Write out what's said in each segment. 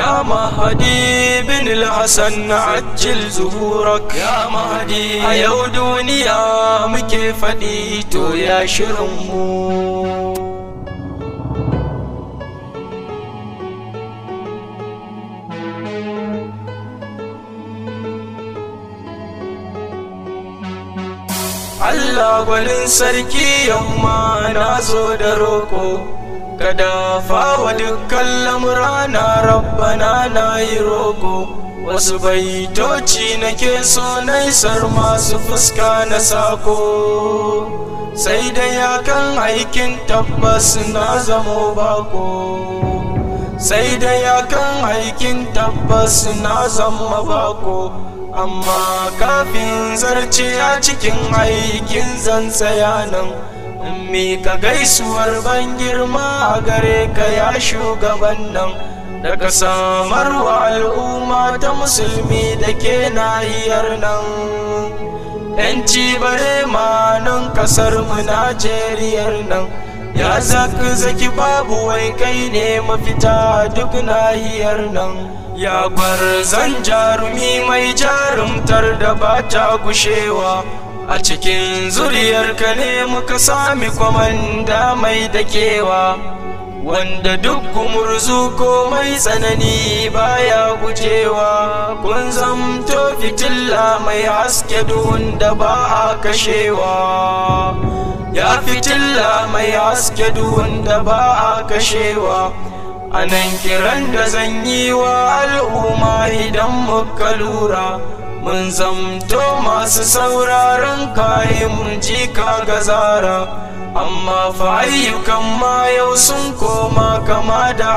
يا مهدي بن الحسن عجل ظهورك يا مهدي أيو دنيا مكي فديتو يا شرمو Allah gwanin sarki yamma na zo da roko kada fawa dukkan lamurana rabbana na yi roko wasu baitoci nake so naisar masu fuska na sako sai da yakan aikin tabbas na zamo bako sai da yakan aikin tabbas na zama bako amma kafin zarce a cikin aikin zan tsaya nan mika gaisuwar ban girma a gare ka ya shugaban nan daga samarwa al'umma ta musulmi da ke nahiyar nan yanci bare ma nan kasar mu najeriyar nan ya zaki zaki babu wai kai ne mafita duk nahiyar nan ya zan jarumi mai jarumtar da ba ta gushewa a cikin zuriyarka ne muka sami kwamanda mai dakewa wanda duk gumurzu ko mai tsanani baya gujewa kun zamto fitilla mai haske duhun da ba a kashewa ya fitilla mai haske duhun da ba a kashewa a nan kiran da zan yi wa al'umma idan muka lura mun zamto masu sauraron kayan jika ga zara amma fa ayyukan ma yau sun koma kama da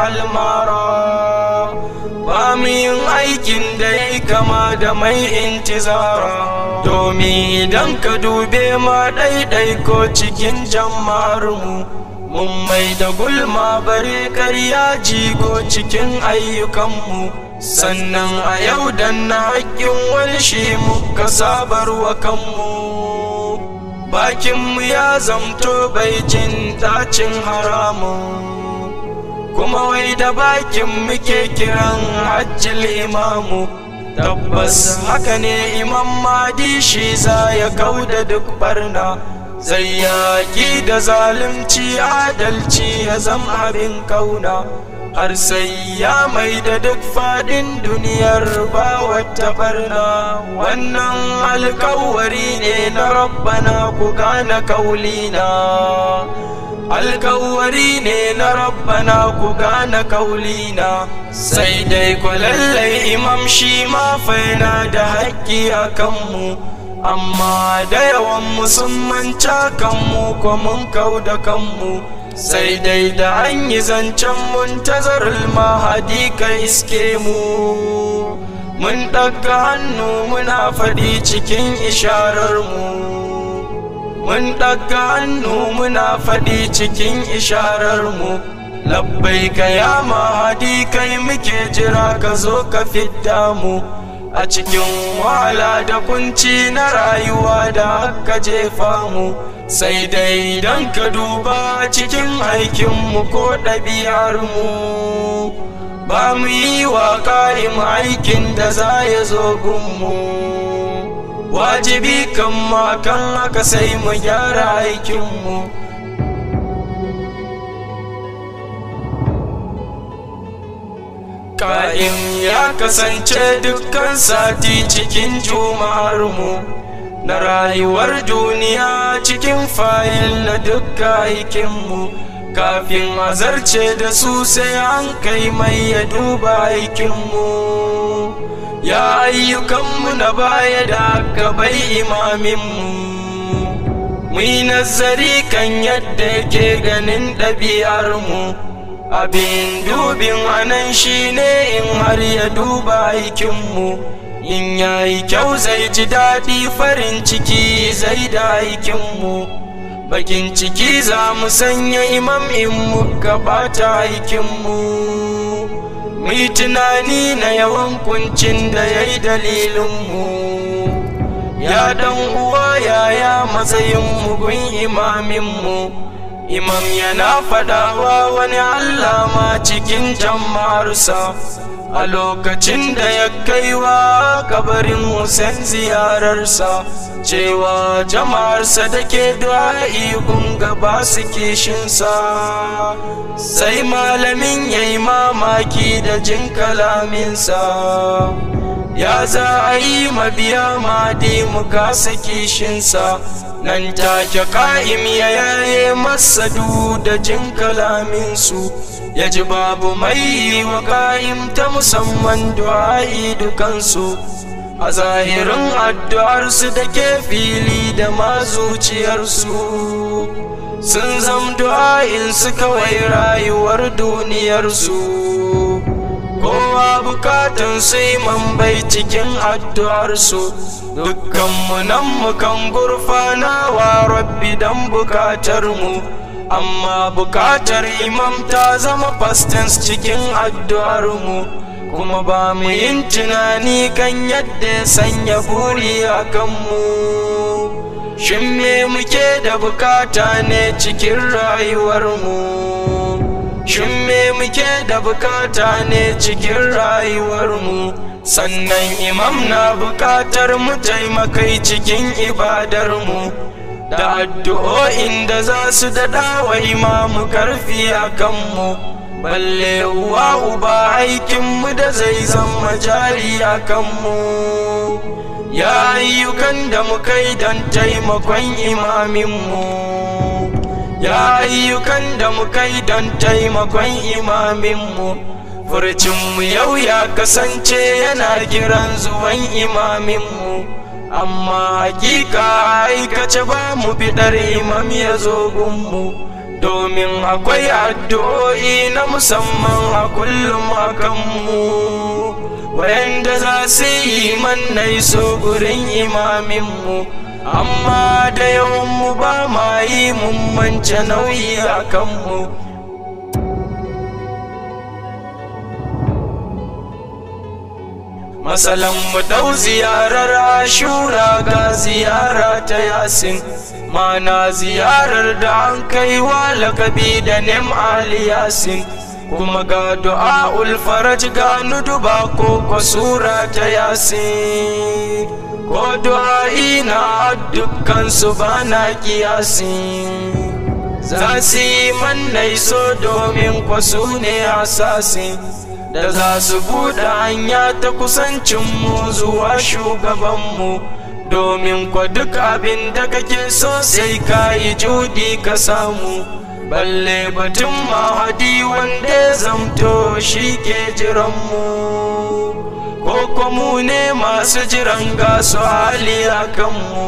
almara ba mu yin aikin da ya kama da mai intizara domin idan ka dube ma ɗaiɗai ko cikin jama'ar mu mun mai da gulma bare karya jigo cikin ayyukanmu sannan a yau dan na haƙƙin wani shi muka sabarwa kanmu bakinmu ya zamto bai jin ɗacin haramun kuma wai da bakin muke kiran hajjil imamu tabbas haka ne imam madi shi za ya kauda duk barna zai yaƙi da zalunci adalci ya zama abin kauna har sai ya mai da duk faɗin duniyar ba wata barna wannan alkawari ne na rabbana ku gane kaulina alkawari ne na rabbana ku gane kaulina sai dai ku lallai imam shi ma faina da haƙƙi a kanmu amma da yawan musulman kanmu ko mun kau da kanmu sai dai da an yi zancen muntazarul mahadi ka iske mu mun ɗaga hannu muna faɗi cikin isharar mu mun ɗaga hannu muna faɗi cikin isharar mu labbai ka ya mahadi kai muke jira ka zo ka fidda mu a cikin wahala da kunci na rayuwa da aka jefa mu sai dai don ka duba cikin aikinmu ko ɗabi'armu ba mu yi wa ƙa'im aikin da za ya zo gunmu wajibi kan makan haka sai mu gyara aikinmu Ka'im ya kasance dukkan sati cikin juma'armu na rayuwar duniya cikin fayil na dukkan aikinmu kafin a zarce da su sai an kai mai ya duba aikinmu ya ayyukanmu na baya da aka bai imaminmu mu yi nazari kan yadda yake ganin ɗabi'armu abin dubin anan shine in har ya duba aikinmu in yayi kyau zai ji daɗi farin ciki zai da aikinmu bakin ciki za mu sanya imam in muka ɓata aikinmu mu yi tunani na yawan kuncin da ya yi dalilinmu ya dan uwa yaya matsayin mugun imaminmu imam yana faɗawa wani allama cikin jama'arsa a lokacin da ya kaiwa kabarin Hussein ziyararsa cewa jama'arsa da ke du'a'i gaba su kishinsa sai malamin ya yi mamaki da jin kalaminsa ya za a yi mabiya madi mu kasa kishinsa nan take ka'im ya yaye masa da jin kalaminsu ya ji babu mai wa ka'im ta musamman du'a'i dukansu a zahirin addu'arsu da ke fili da ma zuciyarsu sun zam du'a'insu kawai rayuwar duniyarsu kowa bukatun sai man bai cikin addu'arsu dukkanmu nan mukan gurfana wa rabbi don bukatar mu amma bukatar imam ta zama fastens cikin addu'ar mu kuma ba mu yin tunani kan yadda ya sanya buri a kanmu shin me muke da bukata ne cikin rayuwar mu Shin me muke da bukata ne cikin rayuwarmu sannan imam na bukatar mu taimakai cikin ibadarmu da addu'o'in da za su daɗa wa imamu karfi a kanmu balle uwa uba aikinmu da zai zama jari a kanmu ya ayyukan da muka yi don taimakon imaminmu ya ayyukan da muka yi don taimakon imaminmu furcinmu yau ya kasance yana kiran zuwan imaminmu amma hakika aikace ba mu bidar imam ya zo gunmu domin akwai addu'o'i na musamman a kullum a kanmu wayanda za su yi mannai so gurin imaminmu amma da yawanmu ba ma yi mun mance nauyi a kanmu masalan mu dau ziyarar ashura ga ziyara ta yasin mana ziyarar da an kai wa lakabi da nem ali yasin kuma ga du'a'ul faraj ga nuduba ko sura ta yasin ko du'a'i na dukkan su ba na kiyasi za su yi mannai so domin kwasu ne asasi da za su buɗe hanya ta kusancinmu zuwa shugabanmu domin kwa duk abin da kake so sai ka yi judi ka samu balle batun mahadi wanda ya zamto shi ke jiranmu ko kuma ne masu jiran gasu hali a kanmu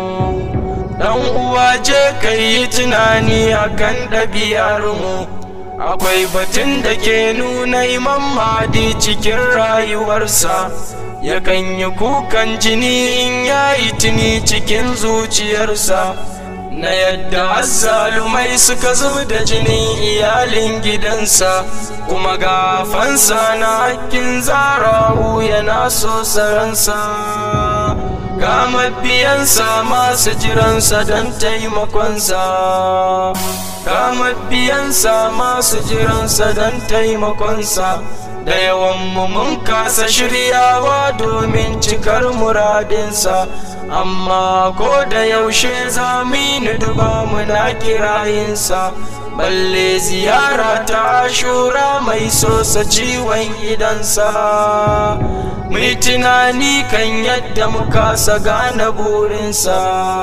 dan uwa je ka yi tunani akan ɗabi'armu akwai batun da ke nuna imam mahdi cikin rayuwarsa yakan yi kukan jini in ya yi tuni cikin zuciyarsa na yadda azzalumai suka zuba da jinin iyalin gidansa kuma gafansa na hakkin zarahu yana so saransa ga mabiyansa masu jiransa don taimakonsa ga mabiyansa masu jiransa don taimakonsa da yawan mun kasa shiryawa domin cikar muradinsa amma ko da yaushe za mu yi duba muna kirayinsa balle ziyara ta shura mai sosa ciwon idansa mu tunani kan yadda mu kasa gane burinsa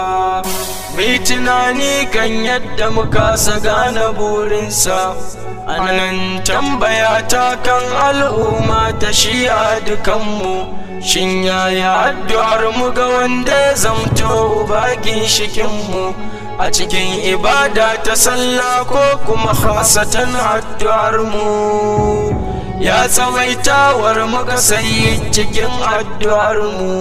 mu tunani kan yadda mu kasa gane burinsa anan tambaya ta kan al'umma ta shi a dukanmu shin yaya addu'ar mu ga wanda ya zamto bakin shikinmu a cikin ibada ta sallah ko kuma khasatan addu'ar mu ya tsawaitawar muka sayi cikin addu'ar mu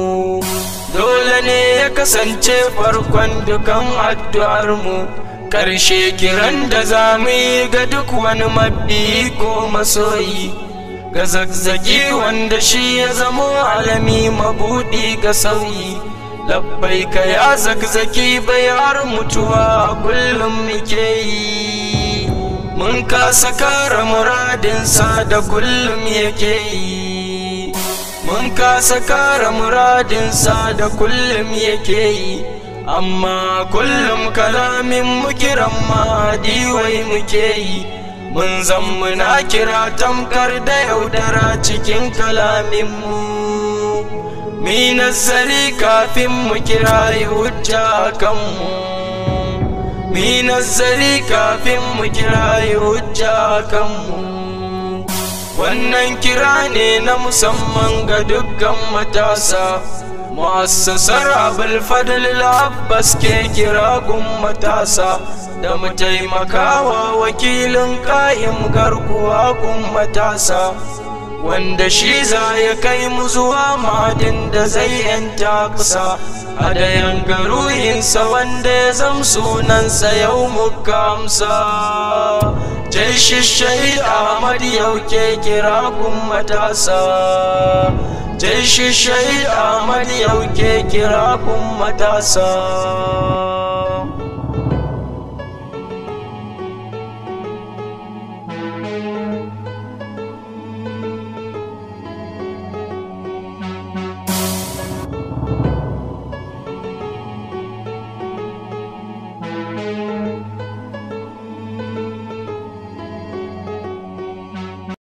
dole ne ya kasance farkon dukan addu'ar mu karshe kiran da za mu yi ga duk wani mabbi ko masoyi ga zagzagi wanda shi ya zamo alami mabudi ga sauyi labbai ka ya zagzaki bayar mutuwa kullum muke yi mun kasa kara muradinsa da kullum yake yi mun kasa kara muradinsa da kullum yake yi amma kullum kalamin mu kiran mahadi wai muke yi mun zan muna kira tamkar da yaudara cikin kalaminmu mi nazari kafin mu kira hujja kanmu mi nazari kafin mu kira hujja kanmu wannan kira ne na musamman ga dukkan matasa mu'assasar abul fadl abbas ke kira gun matasa da mu taimakawa wakilin ƙa'im garkuwa gun matasa wanda shi za ya kai mu zuwa madin da zai yanta kusa a dayan garuhinsa wanda ya zam sunansa yau muka amsa jai shishai ahmad yau ke kira gun matasa jai shishai ahmad yau ke kira gun matasa